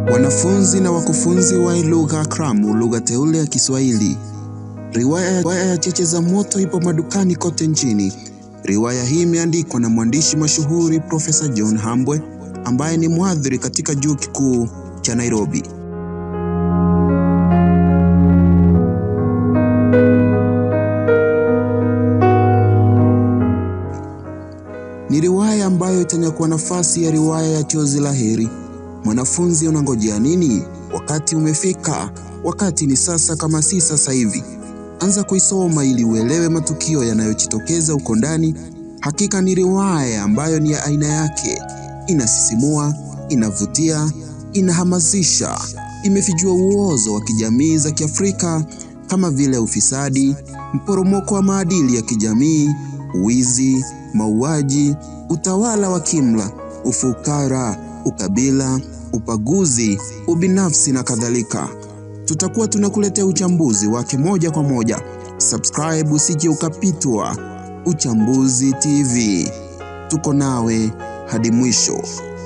Wanafunzi na wakufunzi wa lugha kramu, lugha teule ya Kiswahili. Riwaya ya Cheche za Moto ipo madukani kote nchini. Riwaya hii imeandikwa na mwandishi mashuhuri Profesa John Hambwe ambaye ni mhadhiri katika Chuo Kikuu cha Nairobi. Ni riwaya ambayo itanyakua nafasi ya riwaya ya Chozi la Heri. Mwanafunzi, unangojea nini? Wakati umefika, wakati ni sasa, kama si sasa hivi. Anza kuisoma ili uelewe matukio yanayojitokeza huko ndani. Hakika ni riwaya ambayo ni ya aina yake, inasisimua, inavutia, inahamasisha, imefichua uozo wa kijamii za Kiafrika kama vile ufisadi, mporomoko wa maadili ya kijamii, wizi, mauaji, utawala wa kimla, ufukara, ukabila, ubaguzi, ubinafsi na kadhalika. Tutakuwa tunakuletea uchambuzi wake moja kwa moja. Subscribe usije ukapitwa. Uchambuzi TV, tuko nawe hadi mwisho.